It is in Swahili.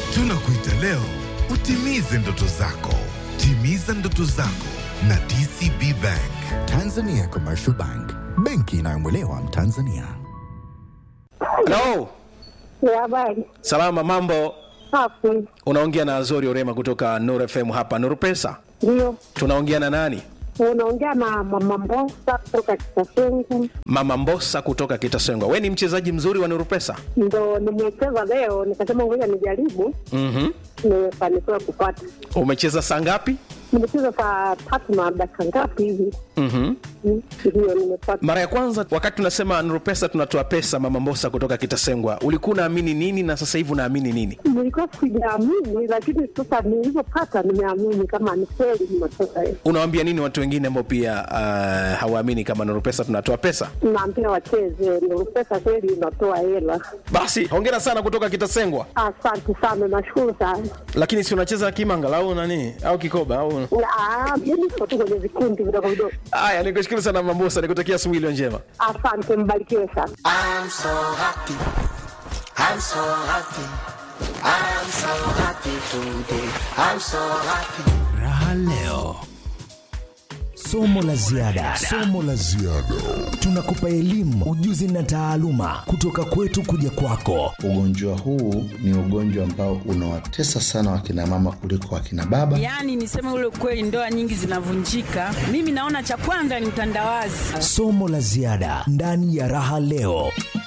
Tunakuita leo utimize ndoto zako. Timiza ndoto zako na DCB Bank. Tanzania Commercial Bank, benki inayomwelewa Mtanzania. Halo, Ya habari salama, mambo? safi, Unaongea na Azori Orema kutoka Nuru FM hapa Nuru Pesa. ndio Tunaongea na nani? unaongea na mama Mbosa kutoka Kitasengu, Mama Mbosa kutoka Kitasengwa. We ni mchezaji mzuri wa Nuru Pesa. ndo nimecheza leo, nikasema ngoja nijaribu, Mhm. nimefanikiwa kupata. Umecheza saa ngapi? Nimecheza saa tatu na dakika ngapi hivi, Mhm. Mm, ndio nimepata. Mara ya kwanza wakati tunasema Nuru Pesa tunatoa pesa, Mama Mbosa kutoka Kitasengwa, ulikuwa unaamini nini na sasa hivi unaamini nini? Nilikuwa sijaamini, lakini sasa nilivyopata nimeamini kama ni kweli nimetoka. Unawaambia nini watu wengine ambao pia uh, hawaamini kama Nuru Pesa tunatoa pesa? Naambia wacheze, ndio pesa kweli inatoa hela. Basi hongera sana kutoka Kitasengwa. Asante sana, nashukuru sana. Lakini si unacheza kimanga au nani au kikoba au Ah, Mimi niko tu kwenye vikundi vidogo vidogo. Haya, nikushukuru sana Mama Mbosa, nikutakia asubuhi iliyo njema. Asante, mbarikiwe sana. I'm so happy. I'm so happy. I'm so happy today. I'm so happy. Raha leo. Somo la ziada. Somo la ziada. Tunakupa elimu, ujuzi na taaluma kutoka kwetu kuja kwako. Ugonjwa huu ni ugonjwa ambao unawatesa sana wakina mama kuliko wakina baba. Yaani niseme ule ukweli, ndoa nyingi zinavunjika. Mimi naona cha kwanza ni utandawazi. Somo la ziada ndani ya Raha leo.